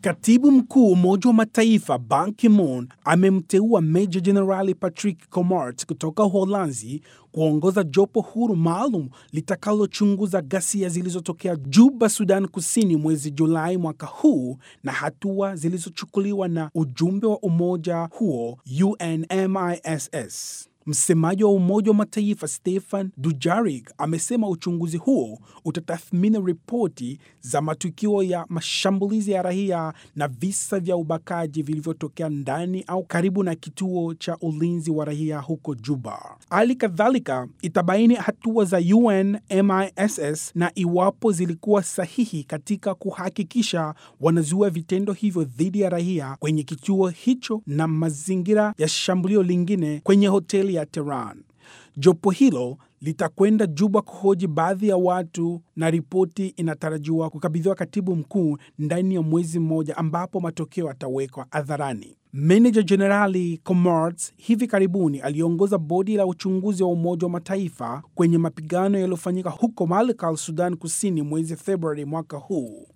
Katibu mkuu Umoja wa Mataifa Ban Ki-moon amemteua Meja Jenerali Patrick Comart kutoka Uholanzi kuongoza jopo huru maalum litakalochunguza ghasia zilizotokea Juba, Sudan Kusini mwezi Julai mwaka huu na hatua zilizochukuliwa na ujumbe wa umoja huo UNMISS. Msemaji wa Umoja wa Mataifa Stefan Dujarric amesema uchunguzi huo utatathmini ripoti za matukio ya mashambulizi ya raia na visa vya ubakaji vilivyotokea ndani au karibu na kituo cha ulinzi wa raia huko Juba. Hali kadhalika itabaini hatua za UNMISS na iwapo zilikuwa sahihi katika kuhakikisha wanazuia vitendo hivyo dhidi ya raia kwenye kituo hicho na mazingira ya shambulio lingine kwenye hoteli ya Tehran. Jopo hilo litakwenda Juba kuhoji baadhi ya watu na ripoti inatarajiwa kukabidhiwa katibu mkuu ndani ya mwezi mmoja, ambapo matokeo yatawekwa hadharani. Meneja Jenerali Comart hivi karibuni aliongoza bodi la uchunguzi wa Umoja wa Mataifa kwenye mapigano yaliyofanyika huko Malakal, Sudan Kusini mwezi Februari mwaka huu.